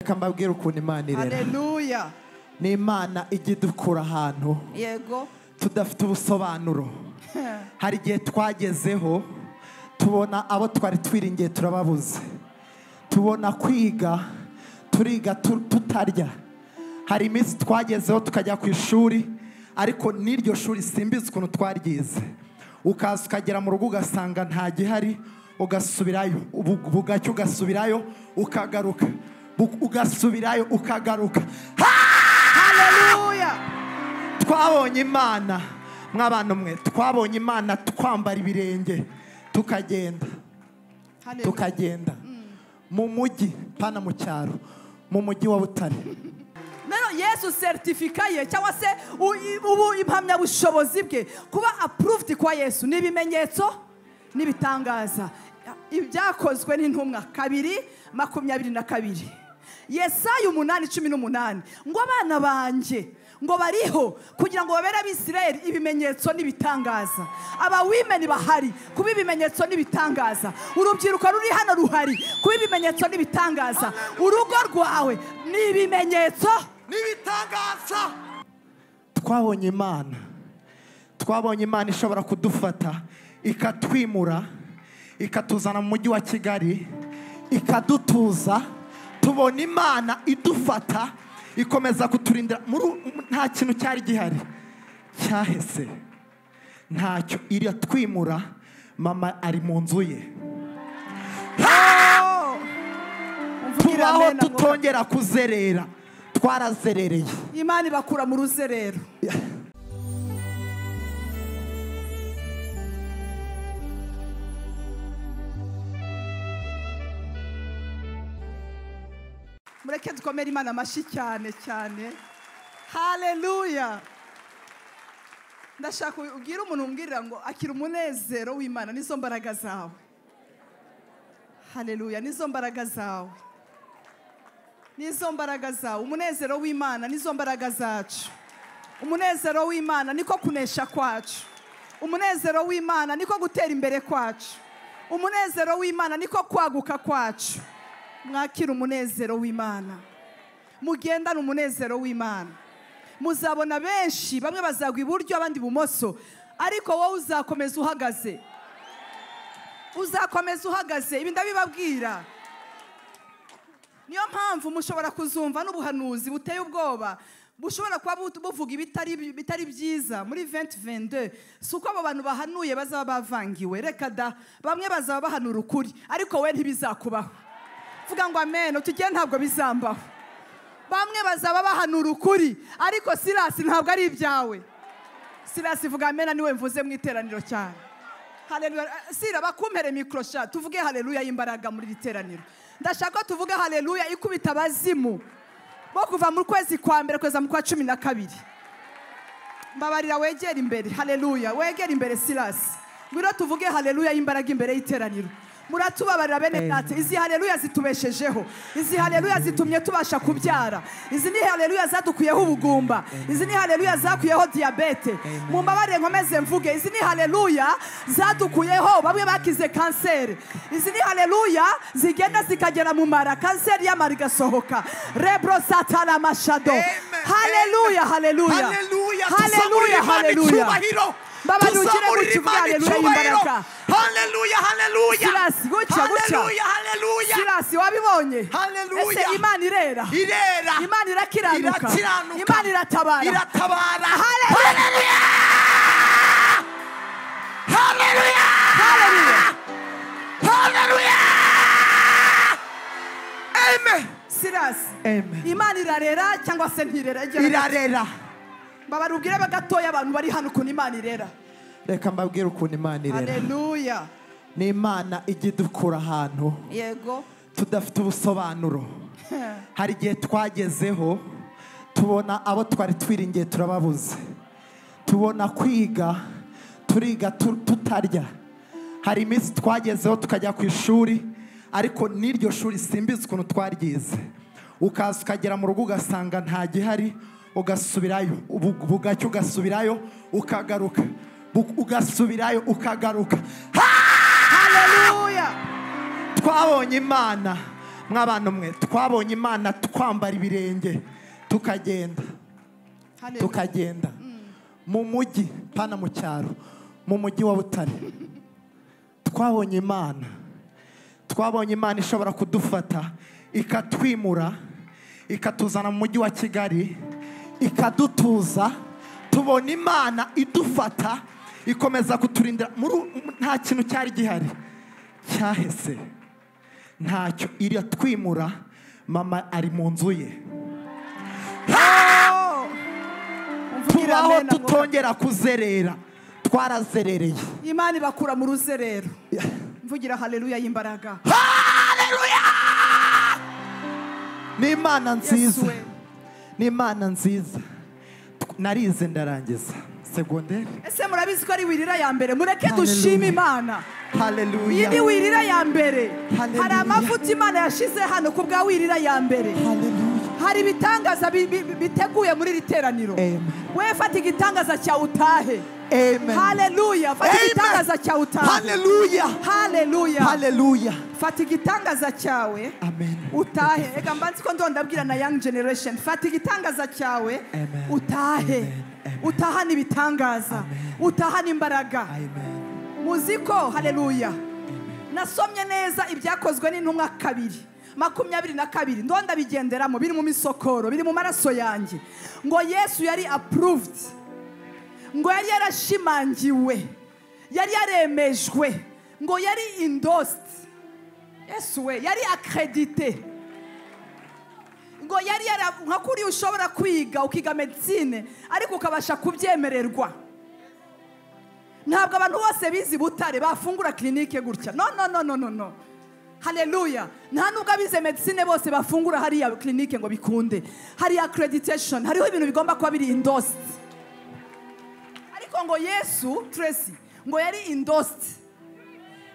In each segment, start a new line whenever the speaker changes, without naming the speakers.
reka mbabwire ukuntu imana irera
Haleluya.
ni imana ijya idukura ahantu
Yego.
tudafite ubusobanuro hari igihe twagezeho tubona abo twari twiringiye turababuze tubona kwiga turiga tu- tutarya hari iminsi twagezeho tukajya ku ishuri ariko n'iryo shuri simbizi ukuntu twaryize ukaza ukagera mu rugo ugasanga nta gihari ugasubirayo ubu- bugacya ugasubirayo ukagaruka bu- ugasubirayo ukagaruka
Haleluya.
twabonye imana mw'abantu mwe twabonye imana twambara ibirenge tukagenda
Haleluya.
tukagenda mu mujyi pana mu cyaro mu mujyi wa butare
Nano Yesu certifica ye cyangwa se u- i- ubu impamyabushobozi bwe kuba approved kwa Yesu ni ibimenyetso n'ibitangaza ibyakozwe n'intumwa kabiri makumyabiri na kabiri Yesaya umunani cumi n'umunani ngo abana banjye ngo bariho kugira ngo babere abisirayeli ibimenyetso n'ibitangaza abawimeni bahari kuba ibimenyetso n'ibitangaza urubyiruko ruri hano ruhari kuba ibimenyetso n'ibitangaza urugo rwawe ni ibimenyetso
n'ibitangaza twabonye imana twabonye imana ishobora kudufata ikatwimura ikatuzana mu mujyi wa kigali ikadutuza tubona imana idufata ikomeza kuturindira muri u- nta kintu cyari gihari cyahese ntacyo iratwimura mama ari mu nzu ye
Mvugire
tubaho
amen, amor.
tutongera kuzerera twarazerereye
imana ibakura mu ruzerero mureke dukomere imana amashyi cyane cyane haleluya ndashaka ubwire umuntu umbwirira ngo akira umunezero w'imana n'izo mbaraga zawe haleluya n'izo mbaraga zawe n'izo mbaraga zawe umunezero w'imana n'izo mbaraga zacu umunezero w'imana niko kunesha kwacu umunezero w'imana niko gutera imbere kwacu umunezero w'imana niko kwaguka kwacu mwakira umunezero w'imana mugendane umunezero w'imana muzabona benshi bamwe bazagwa iburyo abandi ibumoso ariko wowe uzakomeza uhagaze uzakomeza uhagaze ibi ndabibabwira niyo mpamvu mushobora kuzumva n'ubuhanuzi buteye ubwoba bushobora kuba bu- buvuga ibitari bitari byiza muri 2022 si uko abo bantu bahanuye bazaba bavangiwe reka da bamwe bazaba bahanura ukuri ariko we ntibizakubaho vuga ngo amen utugere ntabwo bizambaho bamwe bazaba bahanura ukuri ariko sirasi ntabwo ari ibyawe sirasi vuga amen niwe mvuze mu iteraniro cyane Haleluya. Sira bakumpere mikoro sha tuvuge haleluya y'imbaraga muri iri teraniro ndashaka ko tuvuge haleluya ikubita abazimu bo kuva mu kwezi kwa mbere kugeza mu kwa cumi na kabiri mbabarira wegera imbere haleluya wegera imbere sirasi ngwino tuvuge haleluya y'imbaraga imbere y'iteraniro muratubabarira bene data izi haleluya zitubeshejeho izi haleluya zitumye tubasha kubyara izi ni haleluya zadukuyeho ubugumba izi ni haleluya zakuyeho diyabete mumbabarire nkomeze mvuge izi ni haleluya zadukuyeho bamwe bakize kanseri izi ni haleluya zigenda zikagera mu mara kanseri y'amara igasohoka rebro satana mashado haleluya haleluya
haleluya
haleluya haleluya Baba, nugire gutya uvuge haleluya y'imbaraga.
haleluya haleluya
Silas, gutya, gutya.
haleluya haleluya
sirasi wabibonye
Haleluya.
ese imana irera
irera
imana irakiranuka
irakiranuka
imana iratabara
iratabara
Haleluya.
haleluya
Haleluya.
haleluya amen
sirasi
amen
imana irarera cyangwa se ntirera Igira-
irarera
babarubwire bagatoya abantu bari hano ukuntu imana irera
reka mbabwire ukuntu imana irera
haleluya
ni imana ijya idukura ahantu
yego
tudafite ubusobanuro hari igihe twagezeho tubona abo twari twiringiye turababuze tubona kwiga turiga tu- tutarya hari iminsi twagezeho tukajya ku ishuri ariko n'iryo shuri simbizi ukuntu twaryize ukaza ukagera mu rugo ugasanga nta gihari ugasubirayo ubu- bugacya ugasubirayo ukagaruka bu- ugasubirayo ukagaruka
haleluya
twabonye imana mw'abantu mwe twabonye imana twambara ibirenge tukagenda
Hallelujah.
tukagenda mu mujyi pana mu cyaro mu mujyi wa butare twabonye imana twabonye imana ishobora kudufata ikatwimura ikatuzana mu mujyi wa kigali ikadutuza tubona imana idufata ikomeza kuturindira muri- nta kintu cyari gihari cyahese ntacyo iratwimura mama ari mu nzu ye
Oh! Umvugire
tubaho
amen, amwuka.
tutongera kuzerera twarazerereye
imana ibakura mu ruzerero mvugira haleluya y'imbaraga
ni imana
Yesu
nziza
we
ni imana nziza Tw- narize ndarangiza segonderi
ese murabizi ko ari wirira ya mbere mureke
Hallelujah.
dushime imana iyi
haleluya
ni wirira ya mbere
Hallelujah.
hari amavuta imana yashize hano ku bwa wirira ya mbere
haleluya
hari ibitangaza bi- bi- bi- biteguye muri iri teraniro
Amen.
we fata igitangaza cyawe utahe
amen
haleluya fata
Amen.
igitangaza cyawe utahe
haleluya
haleluya
haleluya
fata igitangaza cyawe
amen
utahe reka mbanzi ko ndondabwira na young generation fata igitangaza cyawe
Amen.
utahe
Amen. Amen.
utahane ibitangaza utahane imbaraga
amen
muzi ko haleluya nasomye neza ibyakozwe n'intumwa kabiri makumyabiri na kabiri ndonda bigenderamo biri mu misokoro biri mu maraso yanjye ngo yesu yari approved ngo yari yarashimangiwe yari yaremejwe ngo yari endorsed yesu we yari accredited ngo yari yara nka kuri ushobora kwiga ukiga medicine ariko ukabasha kubyemererwa ntabwo abantu bose bize butare bafungura kirinike gutya no no no no no no haleluya nta nubwo abize medicine bose bafungura hariya kirinike ngo bikunde hariya accreditation hariho ibintu bigomba kuba biri endorsed ariko ngo yesu tracy ngo yari endorsed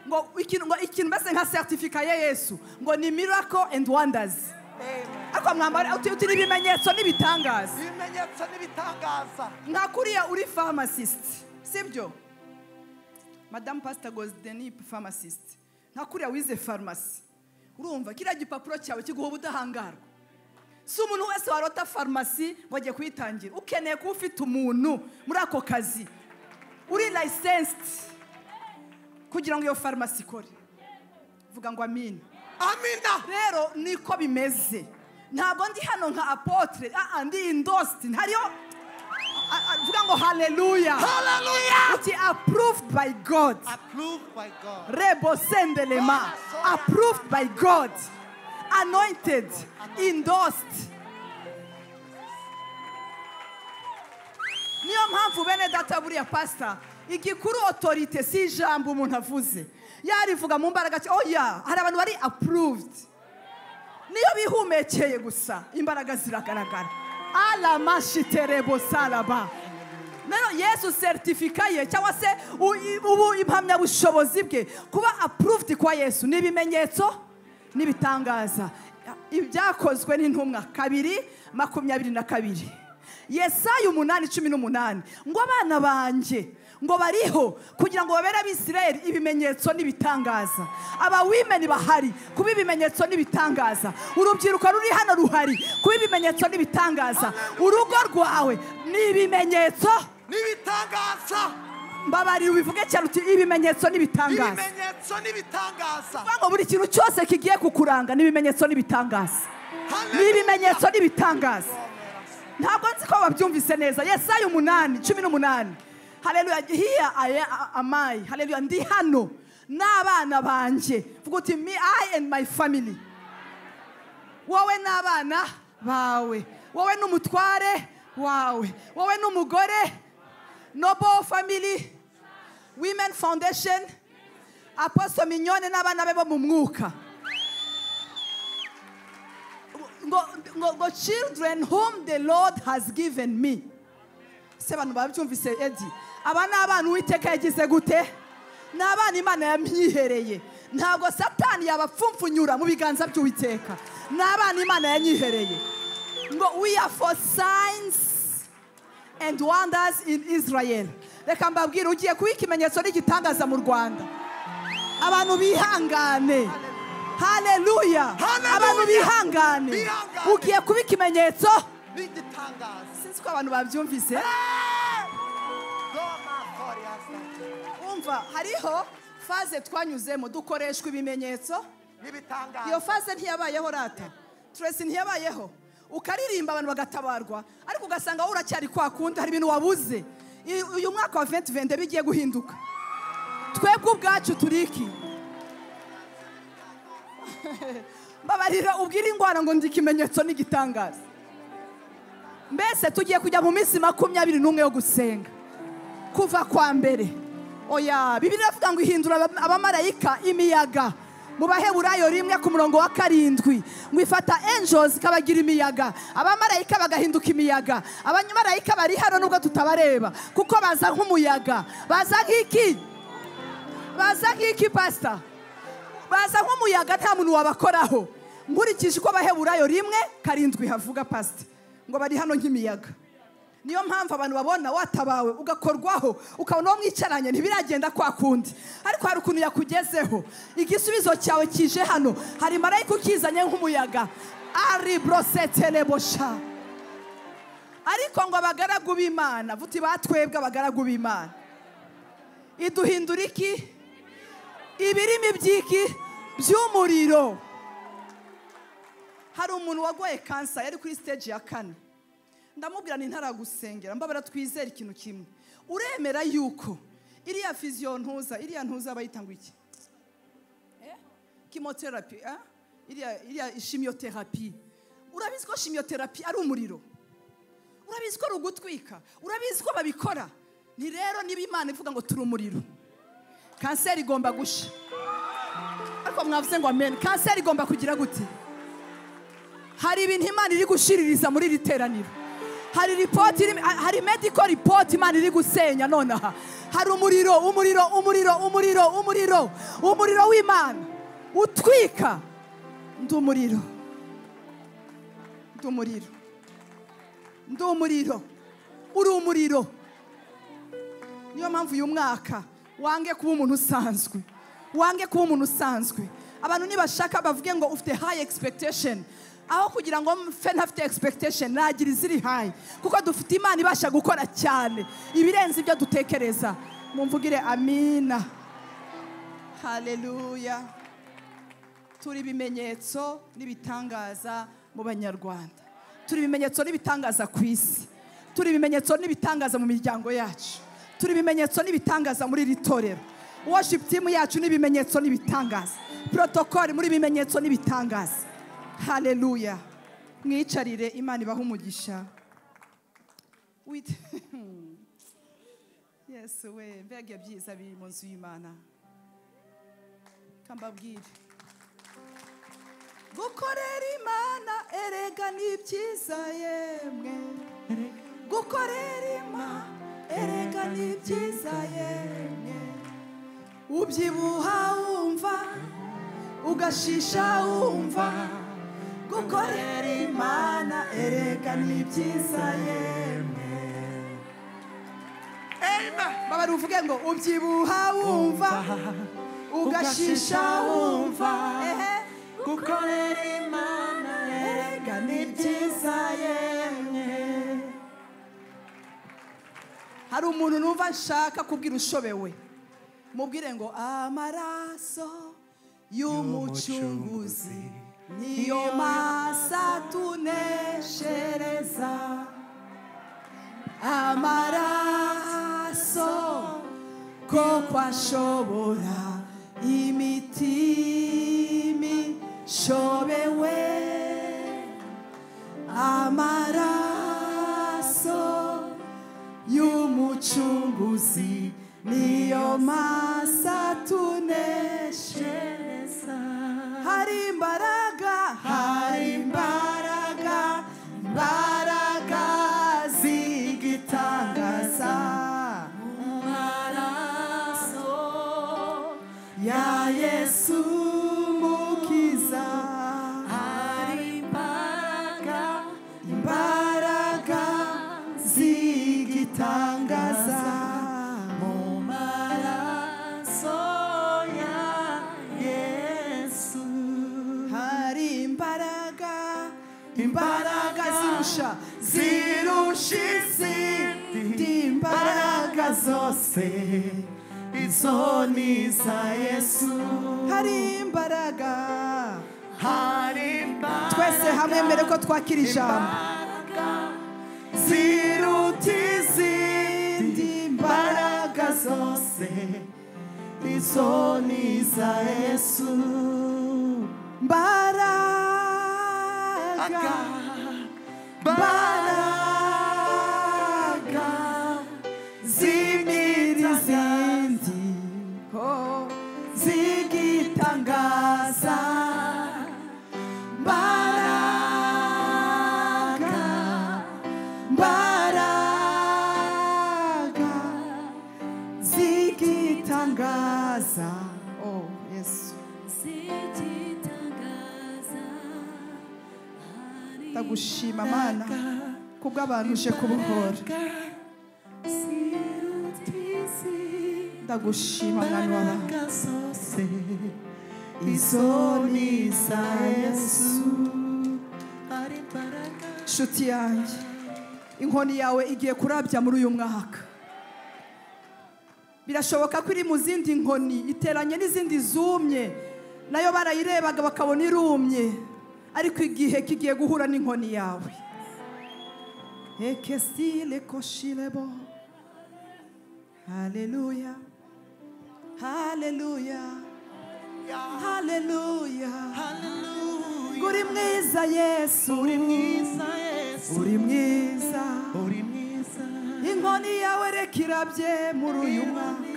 ngo ikintu ngo ikintu mbese nka certificate ya yesu ngo ni miracle and wonders ariko mwambara uti uti n'ibimenyetso n'ibitangaza
ibimenyetso n'ibitangaza
nka kuriya uri pharmacist sibyo madamu pasita gosdeni pharmacist nka kuriya wize farumasi urumva kiriya gipapuro cyawe kiguha ubudahangarwa si umuntu wese warota farumasi ngo ajye kuyitangira ukeneye kuba ufite umuntu muri ako kazi uri licensed kugira ngo iyo farumasi ikore vuga ngo amina
amina
rero niko bimeze ntabwo ndi hano nka apotre aa ndi indositi ntariyo a- a- vuga ngo haleluya
haleluya
uti approved by god
approved by god
rebo sendelema approved by god anointed endorsed niyo mpamvu bene data buriya pasita igikuru otorite si ijambo umuntu avuze yarivuga mu mbaraga cya- oya hari abantu bari approved niyo bihumekeye gusa imbaraga ziragaragara alamashiterebo salaba rero yesu seritifika ye cyangwa se u- i- ubu impamyabushobozi bwe kuba approved kwa yesu ni ibimenyetso n'ibitangaza ibyakozwe n'intumwa kabiri makumyabiri na kabiri yesaya umunani cumi n'umunani ngo abana banjye ngo bariho kugira ngo babere abisirayeli ibimenyetso n'ibitangaza abawimeni bahari kuba ibimenyetso n'ibitangaza urubyiruko ruri hano ruhari kuba ibimenyetso n'ibitangaza urugo rwawe ni ibimenyetso
n'ibitangaza
mbabarira ubivuge cyane uti ibimenyetso n'ibitangaza
ibimenyetso n'ibitangaza
Vuga ngo buri kintu cyose kigiye kukuranga ni ibimenyetso n'ibitangaza ni ibimenyetso n'ibitangaza ntabwo nzi ko babyumvise neza yesaya umunani cumi n'umunani haleluya hiya aya amayi haleluya ndi hano n'abana banjye vuga uti me i and my family wowe n'abana bawe wowe n'umutware wawe wowe n'umugore nobo family women foundation apostle mignone n'abana be bo mu mwuka ngo, ngo, ngo children whom the lord has given me se abantu babyumvise edi aba ni abana uwiteka yagize gute ni abana imana yamyihereye ntabwo satani yabapfumfunyura mu biganza by'uwiteka ni abana imana yanyihereye ngo we are for signs and wonders in israel reka mbabwire ugiye kuba ikimenyetso n'igitangaza mu rwanda abantu bihangane haleluya
Haleluya.
abantu bihangane
Bihangane.
ugiye kuba ikimenyetso
n'igitangaza
sinzi ko abantu babyumvise
Roma Glorious.
umva hariho faze twanyuzemo dukoreshwa ibimenyetso iyo
n'ibitangaza
faze ntiyabayeho rata turesi ntiyabayeho ukaririmba abantu bagatabarwa ariko ugasanga wowe uracyari kwa kundi hari ibintu wabuze I- uyu mwaka wa 2020 bigiye guhinduka twebwe ubwacu turiki mbabarira ubwire indwara ngo ndi ikimenyetso n'igitangaza mbese tugiye kujya mu minsi makumyabiri n'umwe yo gusenga kuva kwa mbere oya bibiri iravuga ngo ihindura aba- abamarayika imiyaga mu baheburayo rimwe ku murongo wa karindwi ngo ifata angels ikabagira imiyaga abamarayika bagahinduka imiyaga abamarayika bari hano nubwo tutabareba kuko baza nk'umuyaga baza nk'iki baza nk'iki pasita baza nk'umuyaga nta muntu wabakoraho nkurikije uko baheburayo rimwe karindwi havuga pasita ngo bari hano nk'imiyaga niyo mpamvu abantu babona watabawe ugakorwaho ukabona uwo mwicaranye ntibiragenda kwa kundi ariko hari ukuntu yakugezeho igisubizo cyawe kije hano hari marayika ukizanye nk'umuyaga ari borosetelebosha ariko ngo abagaragu b'imana vuti batwebwe abagaragu b'imana iduhindura iki ibirimi by'iki by'umuriro hari umuntu wagoye kansa yari kuri siteji ya kane ndamubwira ni ntaragusengera mbabara twizere ikintu kimwe uremera yuko iriya fiziyo ntuza iriya ntuza bayita ngo iki Eh? kimoterapi eh? iriya iriya shimiyoterapi urabizi ko shimiyoterapi ari umuriro urabizi ko ari ugutwika urabizi ko babikora ni rero niba imana ivuga ngo turi umuriro kanseri igomba gusha ariko mwavuze ngo amen kanseri igomba kugira gute hari ibintu imana iri gushiririza muri iri teraniro hari ripoti iri- ha- hari mediko ripoti imana iri gusenya nonaha hari umuriro umuriro umuriro umuriro umuriro umuriro w'imana utwika ndi umuriro ndi umuriro ndi umuriro uri umuriro niyo mpamvu uyu mwaka wange kuba umuntu usanzwe wange kuba umuntu usanzwe abantu nibashaka bavuge ngo ufite high expectation aho kugira ngo mfe ntafite expectation nagira iziri high kuko dufite imana ibasha gukora cyane ibirenze ibyo dutekereza mumvugire amina haleluya turi ibimenyetso n'ibitangaza mu banyarwanda turi ibimenyetso n'ibitangaza ku isi turi ibimenyetso n'ibitangaza mu miryango yacu turi ibimenyetso n'ibitangaza muri iri torero worship team yacu n'ibimenyetso n'ibitangaza protokoli muri ibimenyetso n'ibitangaza haleluya mwicarire imana ibaha umugisha With- yesu we mbega byiza biri mu nzu y'imana kambabwire gukorera imana erega ni byiza yemwe gukorera imana erega ni byiza yemwe ubyibuha wumva ugashisha wumva gukorera imana erega ni byiza yemwe babari uvuge ngo ubyibuha wumva ugashisha wumva ehe
gukorera imana erega ni byiza yemwe
hari umuntu numva nshaka kubwira ushobewe mubwire ngo amaraso y'umucunguzi niyo masa tuneshereza amaraso koko ashobora imitima ishobewe amaraso y'umucunguzi niyo masa tuneshereza hari imbaraga hari imbaraga imbaraga z'igitangaza mu maraso ya yesu mukiza hari imbaraga imbaraga z'igitangaza mu maraso ya yesu zirusha zirusha izindi
imbaraga
mbaraga
zose izo ni za yesu
hari imbaraga
hari imbaraga
twese hamwe mbere ko twakira ijambo
ziruta izindi
izindi
mbaraga
mbaraga
zose izo ni za yesu
mbaraga
mbaraga zimira izindi
oh,
zigitangaza mbaraga mbaraga zigitangaza
oh, yesu ndagushima mana kubw'abantu uje kubuhora ndagushima mwana wabantu
imbaraga zose izo ni za yesu ari imbaraga
inshuti yanjye inkoni yawe igiye kurabya muri uyu mwaka birashoboka ko iri mu zindi nkoni iteranye n'izindi zumye nayo barayirebaga bakabona irumye ariko igihe kigiye guhura n'inkoni yawe ekesile koshirebo haleluya haleluya haleluya
haleluya
uri mwiza yesu
uri mwiza yesu
uri mwiza
uri mwiza
inkoni yawe reka irabye muri uyu mwaka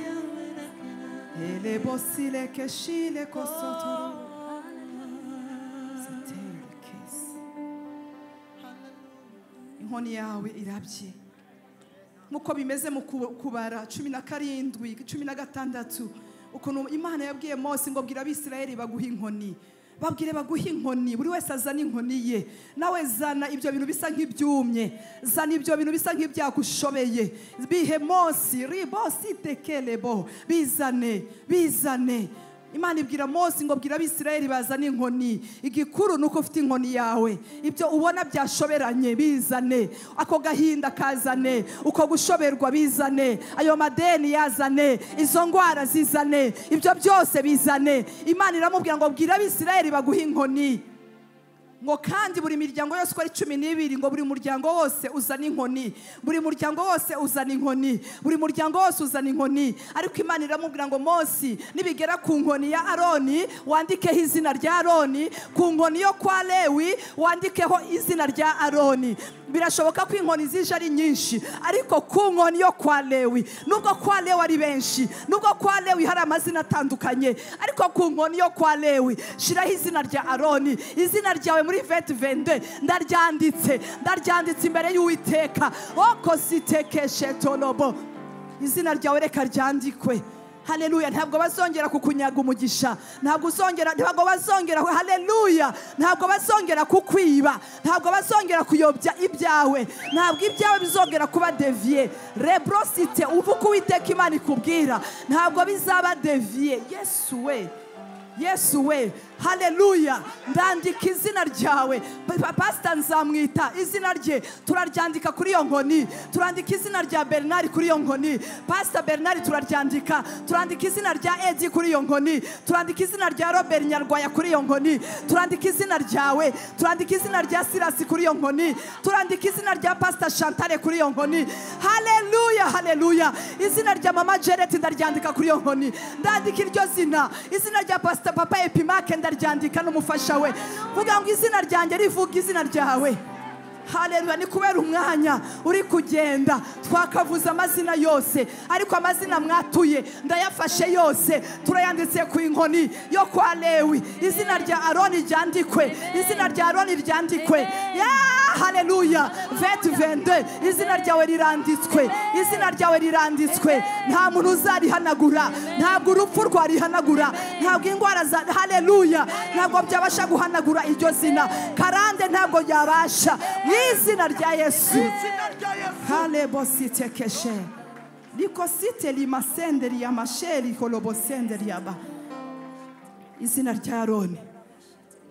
elebosireke shireko sotoro inkoni yawe irabye nk'uko bimeze mu ku- kubara cumi na karindwi cumi na gatandatu ukuntu imana yabwiye mose ngo bwira abisirayeli baguhe inkoni babwire baguhe inkoni buri wese azana inkoni ye nawe zana ibyo bintu bisa nk'ibyumye zana ibyo bintu bisa nk'ibyagushobeye bihe mose ribosi tekelebo bizane bizane Imana ibwira Mose ngo bwira abisirayeli bazane inkoni igikuru ni uko ufite inkoni yawe ibyo ubona byashoberanye bizane ako gahinda kazane uko gushoberwa bizane ayo madeni yazane izo ndwara zizane ibyo byose bizane Imana iramubwira ngo bwira abisirayeli baguhe inkoni ngo kandi buri miryango yose uko ari cumi n'ibiri ngo buri muryango wose uzana inkoni buri muryango wose uzana inkoni buri muryango wose uzana inkoni ariko imana iramubwira ngo Mose nibigera ku nkoni ya aroni wandikeho izina rya aroni ku nkoni yo kwa lewi wandikeho izina rya aroni birashoboka ko inkoni zije ari nyinshi ariko ku nkoni yo kwa lewi nubwo kwa lewi ari benshi nubwo kwa lewi hari amazina atandukanye ariko ku nkoni yo kwa lewi shiraho izina rya aroni izina ryawe muri veti vende ndaryanditse ndaryanditse imbere y'uwiteka oko sitekeshe torobo izina ryawe reka ryandikwe haleluya ntabwo bazongera kukunyaga umugisha ntabwo uzongera ntabwo bazongera haleluya ntabwo bazongera kukwiba ntabwo bazongera kuyobya ibyawe ntabwo ibyawe bizongera kuba deviye rebrosite uvuga uwiteka imana ikubwira ntabwo bizaba deviye yesu we yesu we haleluya ndandika izina ryawe Pa- pa- pasita nzamwita izina rye turaryandika kuri iyo nkoni turandika izina rya bernard kuri iyo nkoni pasita bernard turaryandika turandika izina rya edi kuri iyo nkoni turandika izina rya robert nyarwaya kuri iyo nkoni turandika izina ryawe turandika izina rya sirasi kuri iyo nkoni turandika izina rya pasita shantare kuri iyo nkoni haleluya haleluya izina rya mama jereti ndaryandika kuri iyo nkoni ndandika iryo zina izina rya pasita papa epimake ndaryandika n'umufasha we vuga ngo izina ryanjye rivuga izina ryawe haleluya ni kubera umwanya uri kugenda twakavuze amazina yose ariko amazina mwatuye ndayafashe yose turayanditse ku inkoni yo kwa lewi izina rya aroni ryandikwe izina rya aroni ryandikwe Yeah, haleluya veti vende izina ryawe riranditswe izina ryawe riranditswe nta muntu uzarihanagura ntabwo urupfu rwarihanagura ntabwo indwara za haleluya ntabwo byabasha guhanagura iryo zina karande ntabwo yabasha mu izina rya yesu
izina rya yesu
halebositekeshe likosite limasenderi yamasheri kolobosenderi yaba izina rya aroni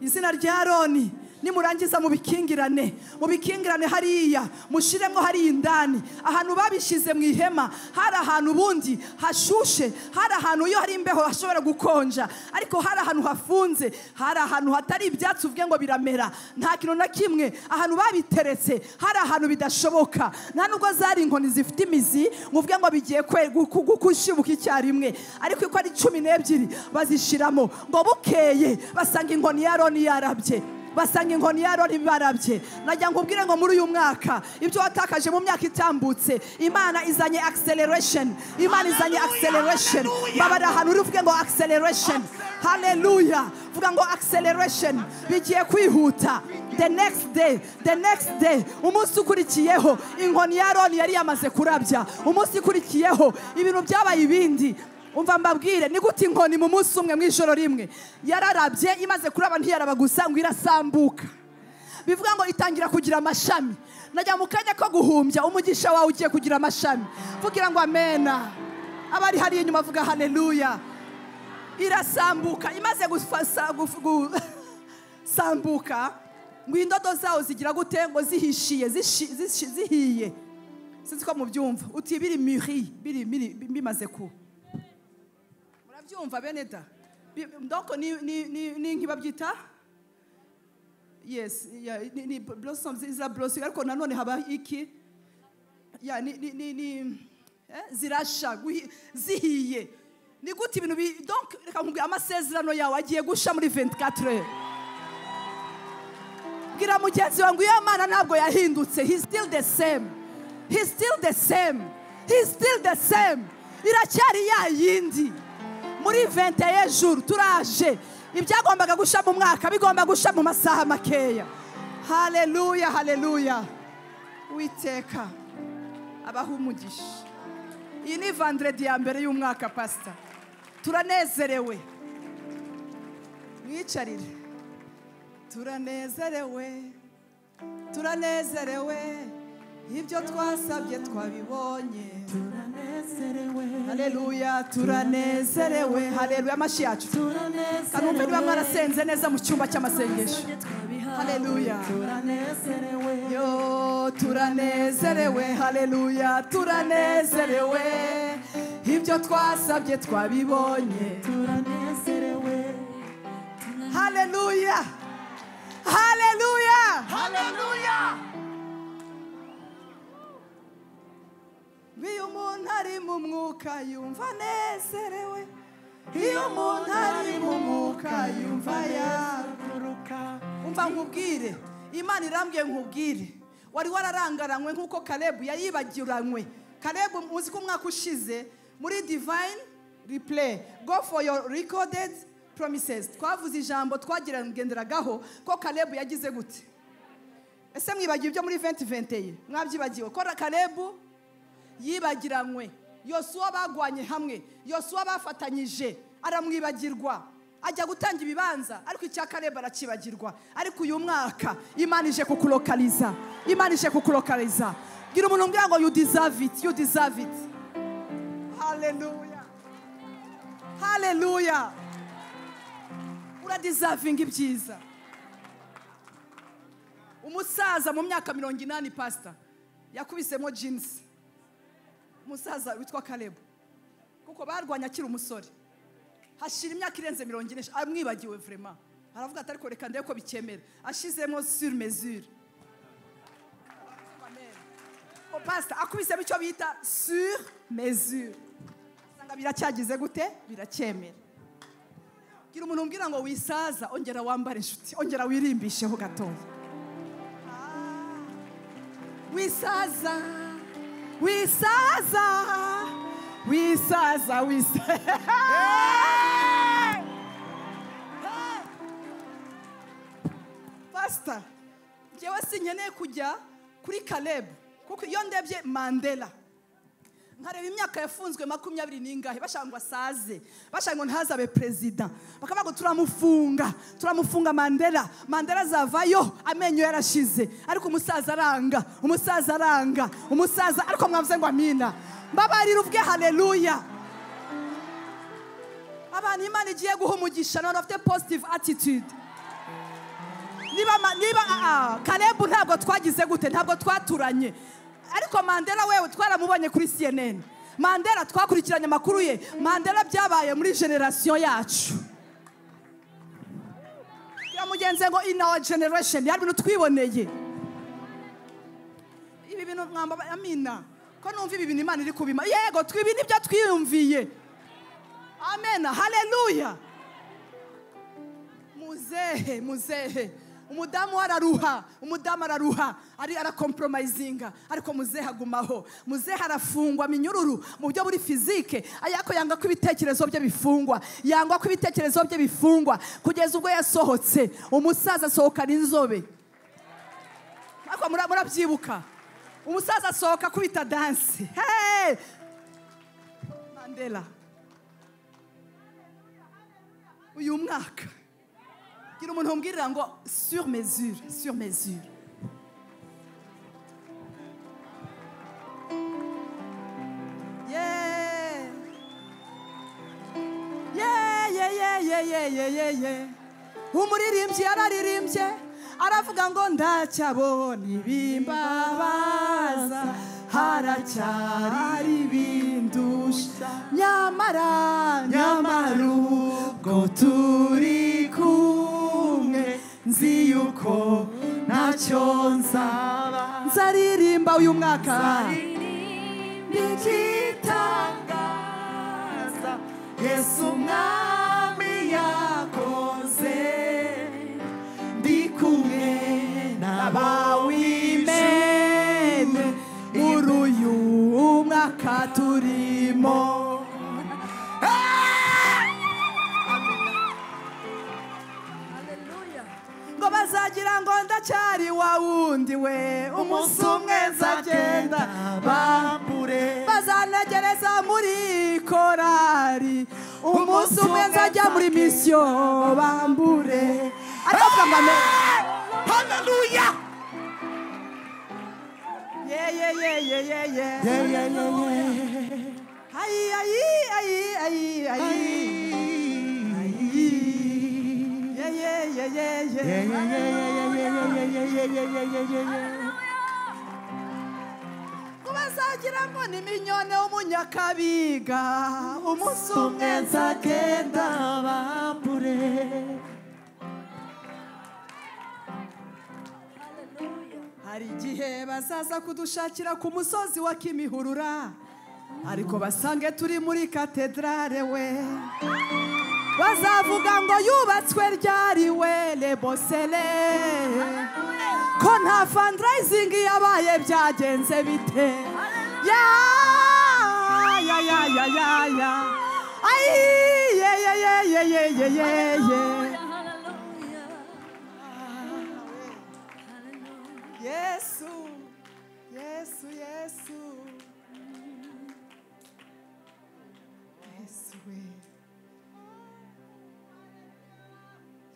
izina rya aroni nimurangiza mubikingirane mubikingirane hariya mushiremo hariya indani ahantu babishyize mu ihema hari ahantu ubundi hashushe hari ahantu iyo hari imbeho hashobora gukonja ariko hari ahantu hafunze hari ahantu hatari ibyatsi uvuge ngo biramera nta kintu na kimwe ahantu babiteretse hari ahantu bidashoboka nta nubwo zari inkoni zifite imizi ngo uvuge ngo bigiye kwe- gu- gu- gushibuka icyarimwe ariko uko ari cumi n'ebyiri bazishiramo ngo bukeye basanga inkoni ya roni yarabye basanga inkoni ya roni barabye najya ngo ubwire ngo muri uyu mwaka ibyo watakaje mu myaka itambutse imana izanye acceleration imana izanye acceleration babara ahantu uri uvuge ngo acceleration haleluya vuga ngo acceleration bigiye kwihuta the next day the next day umunsi ukurikiyeho inkoni ya roni yari yamaze kurabya umunsi ukurikiyeho ibintu byabaye ibindi umva mbabwire ni gute inkoni mu munsi umwe mu ijoro rimwe yararabye imaze kuraba ntiyaraba gusa ngo irasambuka bivuga ngo itangira kugira amashami najya mu kanya ko guhumbya umugisha wawe ugiye kugira amashami vugira ngo amena abari hariya inyuma avuga haleluya irasambuka imaze gufasa- guf- gu- sambuka ngo indodo zawo zigira gute ngo zihishiye zishi- zishi- zihiye sinzi ko mubyumva uti biri muri biri biri- bimaze ku murabyumva bene da Bi- ndoko ni ni ni ni nkibabyita yes ya ni, ni blossom zira blossom ariko nanone haba iki ya ni ni ni, ni eh, zirasha guhi- zihiye ni gute ibintu bi donc reka nkubwire amasezerano yawe agiye gusha muri 24 heures bwira mugenzi wawe ngo iyo mana ntabwo yahindutse he's still the same he's still the same he's still the same iracyari ya yindi muri 21 jours turaje ibyagombaga gusha mu mwaka bigomba gusha mu masaha makeya haleluya haleluya witeka abaha umugisha iyi ni vandredi ya mbere y'umwaka pasita turanezerewe mwicarire turanezerewe turanezerewe ibyo twasabye twabibonye haleluya turanezerewe haleluya amashyi yacu kanumve niba mwarasenze neza mu cyumba cy'amasengesho haleluya yo turanezerewe haleluya turanezerewe ibyo twasabye twabibonye haleluya haleluya iyo umuntu ari mu mwuka yumva anezerewe iyo umuntu ari mu mwuka yumva yaguruka umva nkubwire imana irambwiye nkubwire wari wararangaranywe nk'uko karebu yayibagiranywe karebu muzi ko umwaka ushize muri divine replay go for your recorded promises twavuze ijambo twagenderagaho ko karebu yagize gute ese mwibagiwe ibyo muri 2020 mwabyibagiwe ko karebu yibagiranywe yosuwa bagwanye hamwe yosuwa bafatanyije aramwibagirwa ajya gutanga ibibanza ariko icya kareba arakibagirwa ariko uyu mwaka imana ije kukurokariza imana ije kukurokariza gira umuntu umbwira ngo you deserve it you deserve it haleluya haleluya uradisavinga ibyiza umusaza mu myaka mirongo inani pasita yakubisemo jinsi umusaza witwa karebu kuko barwanya akiri umusore hashira imyaka irenze mirongo ine amwibagiwe vurema aravuga ati ariko reka ndebe ko bikemera ashizemo sur mesure O pasita akubisemo icyo bita sur mesure usanga biracyagize gute biracyemera gira umuntu umbwira ngo wisaza ongera wambare inshuti ongera wirimbisheho gatoya wisaza wisaza wisaza wisaza pasita njyewe sinkeneye kujya kuri karebu kuko iyo ndebye mandela nkareba imyaka yafunzwe makumyabiri n'ingahe bashaka ngo asaze bashaka ngo ntazabe perezida bakavuga ngo turamufunga turamufunga mandela mandela azavayo amenyo yarashize ariko umusaza aranga umusaza aranga umusaza ariko mwavuze ngo amina mbabarira ubwe haleluya abantu imana igiye guha umugisha none afite positive attitude niba ma- niba aa karebu ntabwo twagize gute ntabwo twaturanye ariko mandela wewe twaramubonye kuri cnn mandela twakurikiranye amakuru ye mandela byabaye muri generasiyo yacu yamugenze ngo in our generation yari ibintu twiboneye ibi bintu mwamba amina ko numva ibi bintu imana iri kubima yego twibi nibyo twiyumviye amen haleluya muzehe muzehe umudamu we araruha umudamu araruha ari arakompromayizinga ariko muzehe agumaho muzehe arafungwa minyururu mu buryo buri fizike ariko yanga ko ibitekerezo bye bifungwa yangwa ko ibitekerezo bye bifungwa kugeza ubwo yasohotse umusaza asohokana inzobe ariko mura- murabyibuka umusaza asohoka akubita danse Hey! mandela uyu mwaka gira umuntu umbwirira ngo sur mesure sur mesure Yeah. Yeah, yeah, yeah, yeah, yeah, yeah, yeah, yeah. umuririmbyi yararirimbye aravuga ngo ndacyabona ibimbabaza haracyari ibindusha nyamara nyamara ubwo turi kumwe nzi yuko ntacyo nzaba nzaririmba uyu mwaka n'igitangaza yesu umwami yakoze ndi kumwe n'abawimene muri uyu mwaka turimo ngo bazagira ngo ndacyari wa wundi we umunsi umwe nzagenda bambure bazanagereza muri korari umunsi umwe nzajya muri misiyo bambure ariko kangame
haleluya
yeyeyeyeyeye
Yeah, yeah, yeah, yeah.
ayi ayi ayi ayi ayi yeyeyeyeye
Yeah, yeah, yeah, yeah, yeah, yeah, yeah, yeah, yeah, yeah, yeah, yeah, yeah.
kubazagira ngo ni minyone w'umunyakabiga umunsi umwe nzagenda
bambure
hari igihe bazaza kudushakira ku musozi wa kimihurura ariko basange turi muri katedrale we bazavuga ngo yubatswe ryari we lebosele ko nta fundraising yabaye byagenze bite ya ya ya ya ya ya ayi ye ye ye ye ye ye ye ye Yesu, Yesu, Yesu. Yesu we.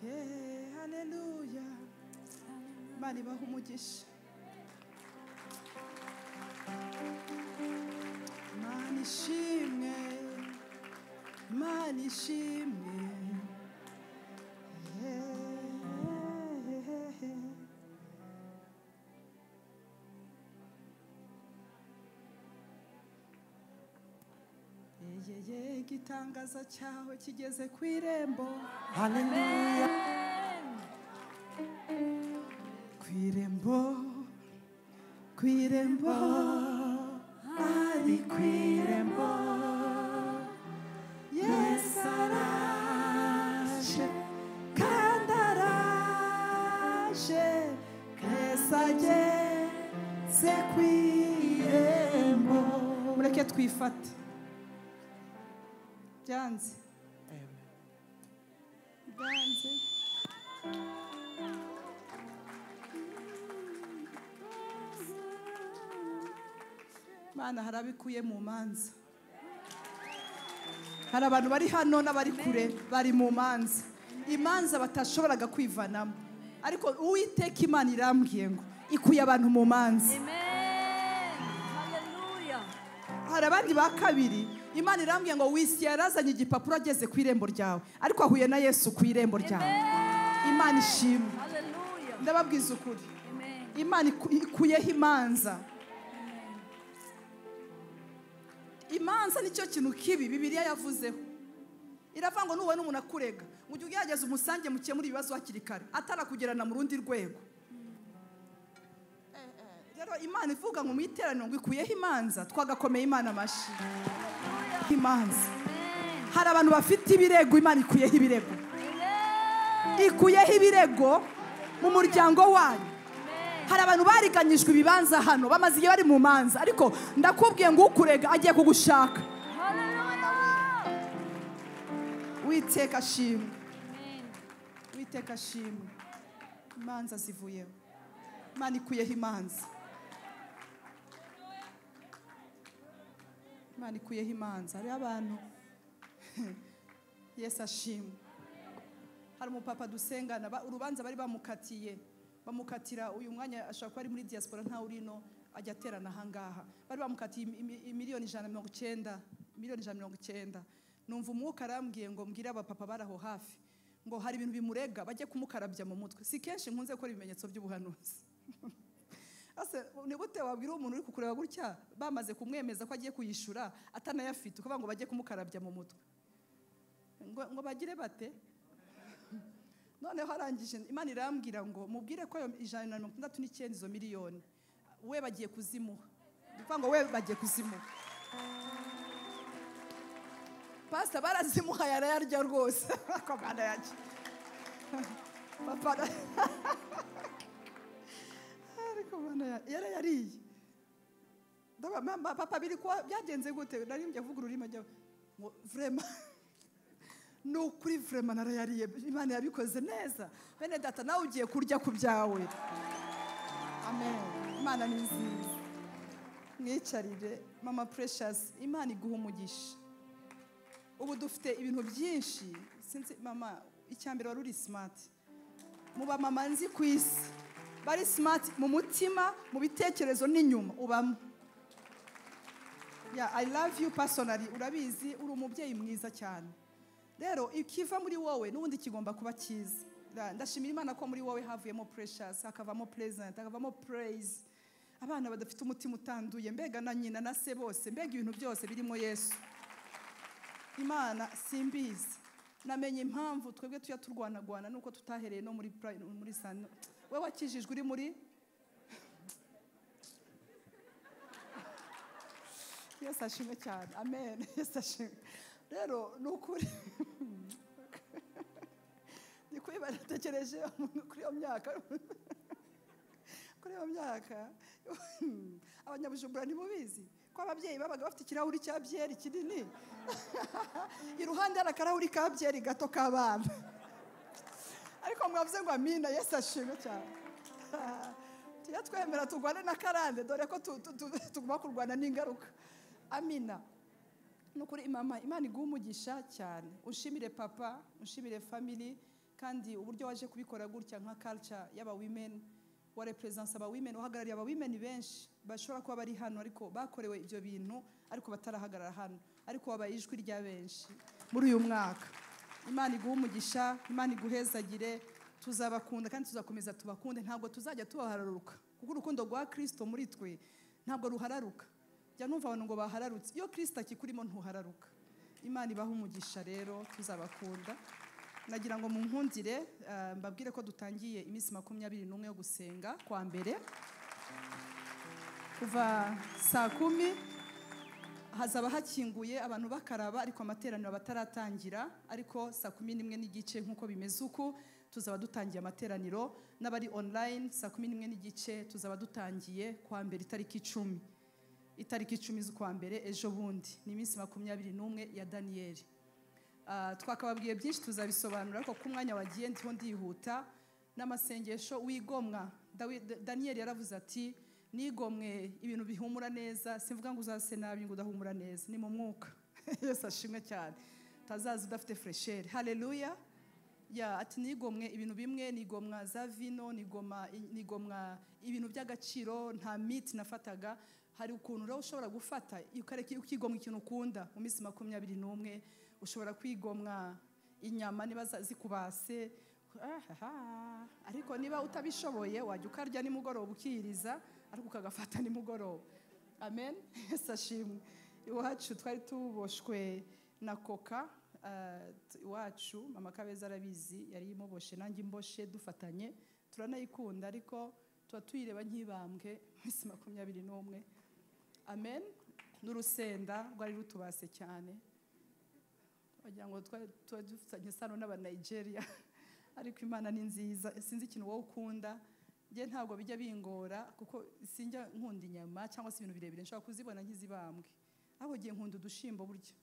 Yeah, haleluya. Imana ibaha umugisha. Imana ishimwe. Imana ishimwe. Yeah. Yeyeye igitangaza cyawe kigeze ku irembo
haleluya
ku irembo ku irembo ari ku irembo yesu araje kandi araje yesu ageze ku irembo mureke twifate byanze byanze Mana hari abikuye mu manza hari abantu bari hano n'abari kure bari mu manza imanza batashoboraga kwivanamo ariko uwiteka imana irambwiye ngo ikuye abantu mu manza
Amen. Hallelujah.
hari abandi ba kabiri imana irambwiye ngo wisi yarazanye igipapuro ageze ku irembo ryawe ariko ahuye na yesu ku irembo ryawe imana ishimwe
Hallelujah.
ndababwiza ukuri
Amen.
imana iku- ikuyeho imanza imanza nicyo kintu kibi bibiliya yavuzeho iravuga ngo nuwe n'umuntu akurega ngo ujye ugerageza umusange mukemure ibibazo hakiri kare atarakugerana mu rundi rwego Eh, eh, rero imana ivuga ngo mu iteraniro ngo ikuyeho imanza twagakomeye imana amashyi imanza
Amen.
hari abantu bafite ibirego imana ikuyeho ibirego ikuyeho ibirego mu muryango wanyu hari abantu bariganyijwe ibibanza hano bamaze igihe bari mu manza ariko ndakubwiye ngo ukurega agiye kugushaka
Hallelujah.
witeka ashimwe
Amen.
witeka ashimwe imanza zivuyeho imana ikuyeho imanza imana ikuyeho imanza hariho abantu yesu ashimwe hari umupapa dusengana ba- urubanza bari bamukatiye bamukatira uyu mwanya ashobora kuba ari muri diaspora ntawe urino ajya aterana ahangaha bari bamukatiye imi- imi- imiliyoni ijana na mirongo icyenda miliyoni ijana na mirongo icyenda numva umwuka arambwiye ngo mbwire abapapa bari aho hafi ngo hari ibintu bimurega bajye kumukarabya mu mutwe si kenshi nkunze gukora ibimenyetso by'ubuhanuzi Ase, ni gute wabwira umuntu uri kukureba gutya bamaze kumwemeza ko agiye kuyishura atanayafite ukuvuga ngo bajye kumukarabya mu mutwe ngo ngo bagire bate noneho arangije imana irambwira ngo mubwire ko ayo ijana na mirongo itandatu n'icyenda izo miliyoni we bagiye kuzimuha ni ukuvuga ngo we bagiye kuzimuha pasita barazimuha yarayarya rwose ariko barayarya papa ara- ariko barayarya. yarayariye Ndaba, mama, papa biri kuba byagenze gute nari njya avuga ururimi ajya ngo vrema ni ukuri vrema narayariye imana yabikoze neza bene data nawe ugiye kurya ku byawe amen imana ni nziza mwicarire mama precious imana iguha umugisha ubu dufite ibintu byinshi sinzi mama icyambere wari uri smart mu bamama nzi ku isi bari smart mu mutima mu bitekerezo n'inyuma ubamo yeah, I love you personally urabizi uri umubyeyi mwiza cyane rero ikiva muri wowe n'ubundi kigomba kuba cyiza Ra- ndashimira imana ko muri wowe havuyemo precious hakavamo pleasant hakavamo praise abana badafite umutima utanduye mbega na nyina na se bose mbega ibintu byose birimo yesu imana simbizi namenye impamvu twebwe tujya turwanagwana nuko tutahereye no muri prime- muri sano we wakijijwe uri muri yesu ashimwe cyane amen yesu ashimwe rero ni ukuri ni kuri baratekereje umuntu kuri iyo myaka kuri iyo myaka abanyabujumbura ntimubizi ko ababyeyi babaga bafite ikirahuri cya byeri kinini iruhande hari akarahuri ka byeri gato k'abana ariko mwavuze ngo amina yesu ashimwe cyane tujya twemera turwane na karande dore ko tu- tu- tu- tugomba kurwana n'ingaruka amina ni ukuri imama imana iguha umugisha cyane ushimire papa ushimire family kandi uburyo waje kubikora gutya nka culture y'aba women wa represence aba women uhagarariye aba women benshi bashobora kuba bari hano ariko bakorewe ibyo bintu ariko batarahagarara hano ariko wabaye ijwi rya benshi muri uyu mwaka imana iguhe umugisha imana iguhezagire tuzabakunda kandi tuzakomeza tubakunde ntabwo tuzajya tubahararuka kuko urukundo rwa kirisito muri twe ntabwo ruhararuka jya numva abantu ngo bahararutse iyo kirisita akikurimo ntuhararuka imana ibaha umugisha rero tuzabakunda nagira ngo munkundire ah, mbabwire ko dutangiye iminsi makumyabiri n'umwe yo gusenga kwa mbere kuva saa kumi hazaba hakinguye abantu bakaraba ariko amateraniro bataratangira ariko saa kumi n'imwe n'igice nk'uko bimeze uku tuzaba dutangiye amateraniro n'abari online saa kumi n'imwe n'igice tuzaba dutangiye kwa mbere itariki icumi itariki icumi z'ukwa mbere ejo bundi ni iminsi makumyabiri n'umwe ya daniyeli Ah, twakababwiye byinshi tuzabisobanura ariko ku mwanya wagiye ndiho ndihuta n'amasengesho wigomwa Dawi- Da- daniyeli yaravuze ati nigomwe ibintu bihumura neza simvuga ngo uzase nabi ngo udahumura neza ni mu mwuka yesu ashimwe cyane utazaza udafite furesheri hareruya ya ati nigomwe ibintu bimwe nigomwa za vino nigoma nigomwa ibintu by'agaciro nta miti nafataga hari ukuntu rero ushobora gufata ukareka ukigomwa ikintu ukunda mu minsi makumyabiri n'umwe ushobora kwigomwa inyama niba za- zikubase ahaha. ariko niba utabishoboye wajya ukarya nimugoroba ukiriza ariko ukagafata nimugoroba amen yesu ashimwe iwacu twari tuboshwe na koka eh, t- iwacu mama kabeza arabizi yari imuboshe nanjye imboshe dufatanye turanayikunda ariko tuba tuyireba nk'ibambwe minsi makumyabiri n'umwe amen n'urusenda rwari rutubase cyane wagira ngo twari tuba dufitanye isano n'abanigeria ariko imana ni nziza sinzi ikintu wowe ukunda njye ntabwo bijya bingora kuko sinjya nkunda inyama cyangwa se ibintu birebire nshobora kuzibona nk'izibambwe ahubwo gihe nkunda udushimbo burya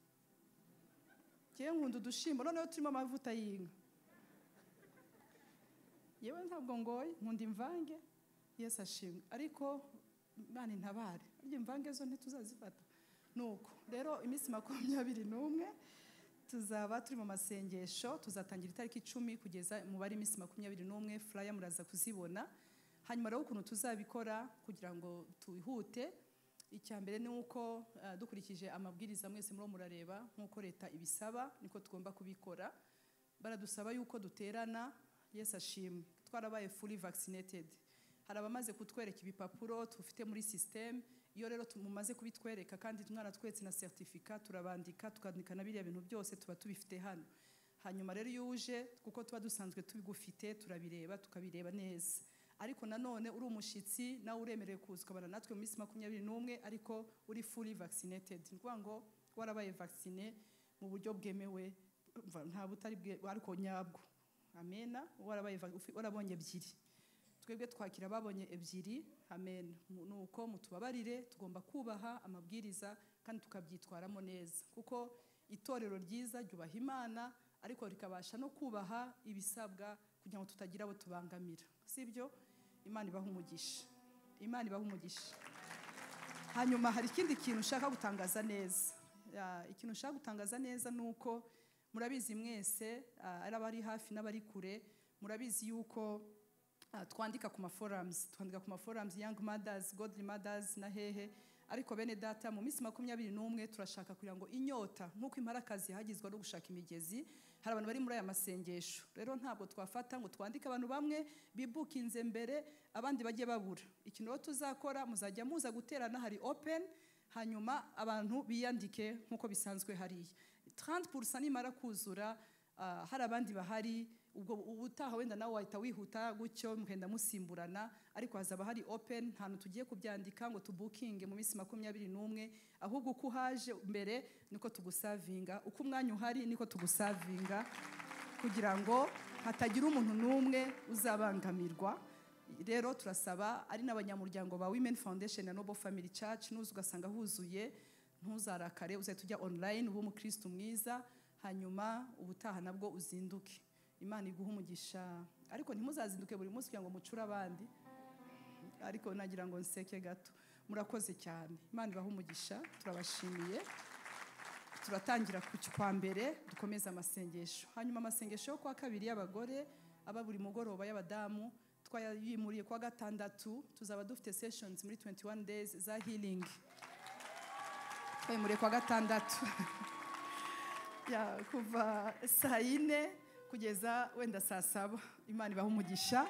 ngiye nkunda udushimbo noneho turimo amavuta y'inka yewe ntabwo ngoye nkunda imvange yesu ashimwe ariko imana intabare burya imvange zo ntituzazifata nuko rero iminsi makumyabiri n'umwe tuzaba turi mu masengesho tuzatangira itariki icumi kugeza umubare iminsi makumyabiri n'umwe furaya muraza kuzibona hanyuma rero ukuntu tuzabikora kugira ngo twihute icya mbere ni uko eh, dukurikije amabwiriza mwese muriho murareba nk'uko leta ibisaba niko tugomba kubikora baradusaba yuko duterana yesu ashimwe twarabaye fully vaccinated hari abamaze kutwereka ibipapuro tufite muri sisiteme iyo rero tu- mumaze kubitwereka kandi mwaratweretse na seritifika turabandika tukandika na biriya bintu byose tuba tubifite hano hanyuma rero iyo uje kuko tuba dusanzwe tubigufite turabireba tukabireba neza ariko nanone uri umushyitsi nawe uremerewe kuza ukabana natwe mu minsi makumyabiri n'umwe ariko uri fully vaccinated ni ukuvuga ngo warabaye vaccine mu buryo bwemewe mva- nta butari bwe ariko nyabwo amena warabaye vac- ufi- warabonye ebyiri twebwe twakira ababonye ebyiri amen Mu- ni uko mutubabarire tugomba kubaha amabwiriza kandi tukabyitwaramo neza kuko itorero ryiza ryubaha imana ariko rikabasha no kubaha ibisabwa kugira ngo tutagira abo tubangamira sibyo imana ibaha umugisha imana ibaha umugisha hanyuma hari ikindi kintu ushaka gutangaza neza Ah, ikintu ushaka gutangaza neza ni uko murabizi mwese ah, ari abari hafi n'abari kure murabizi yuko ah, twandika ku maforums twandika ku maforums young mothers godly mothers na hehe ariko bene data mu minsi makumyabiri n'umwe turashaka kugira ngo inyota nk'uko imparakazi yahagizwa no gushaka imigezi hari abantu bari muri aya masengesho rero ntabwo twafata ngo twandike abantu bamwe bibukinze mbere abandi bajye babura ikintu rero tuzakora muzajya muza guterana hari open hanyuma abantu biyandike nk'uko bisanzwe hariya 30% nimara kuzura ah, hari abandi bahari ubwo ubutaha wenda nawe wahita wihuta gutyo mugenda musimburana ariko hazaba hari open ntantu tugiye kubyandika ngo tubukinge mu minsi makumyabiri n'umwe ahubwo uko uhaje mbere niko tugusavinga uko umwanya uhari niko tugusavinga kugira ngo hatagira umuntu n'umwe uzabangamirwa rero turasaba ari n'abanyamuryango ba women foundation na noble family church nuza ugasanga huzuye ntuzarakare uzahita ujya online ube umukristo mwiza hanyuma ubutaha nabwo uzinduke imana iguhe umugisha ariko ntimuzazinduke buri munsi kugira ngo mucure abandi ariko nagira ngo nseke gato murakoze cyane imana ibahe umugisha turabashimiye turatangira ku kwa mbere dukomeza amasengesho hanyuma amasengesho yo kwa kabiri y'abagore aba buri mugoroba y'abadamu twayimuriye kwa gatandatu tuzaba dufite sessions muri 21 days za healing twayimuriye kwa gatandatu ya kuva saa yine kugeza wenda saa saba imana ibaha umugisha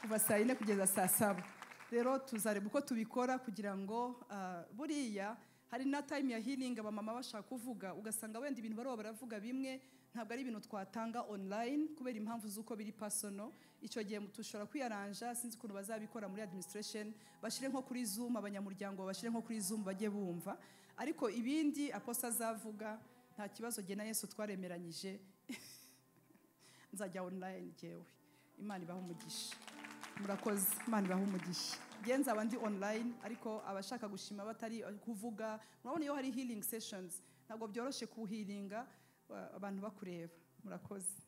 kuva saa yine kugeza saa saba rero tuzareba uko tubikora kugira ngo ah, buriya hari na time ya healing abamama bashaka kuvuga ugasanga wenda ibintu baraba baravuga bimwe ntabwo ari ibintu twatanga online kubera impamvu z'uko biri personal icyo gihe dushobora kwiyaranja sinzi ukuntu bazabikora muri administration bashyire nko kuri zoom abanyamuryango bashyire nko kuri zoom bajye bumva ariko ibindi aposta azavuga nta kibazo jye na yesu twaremeranyije nzajya online jyewe imana ibaha umugisha murakoze imana ibaha umugisha njye nzaba ndi online ariko abashaka gushima batari kuvuga murabona iyo hari healing sessions ntabwo byoroshye kuhiringa abantu bakureba murakoze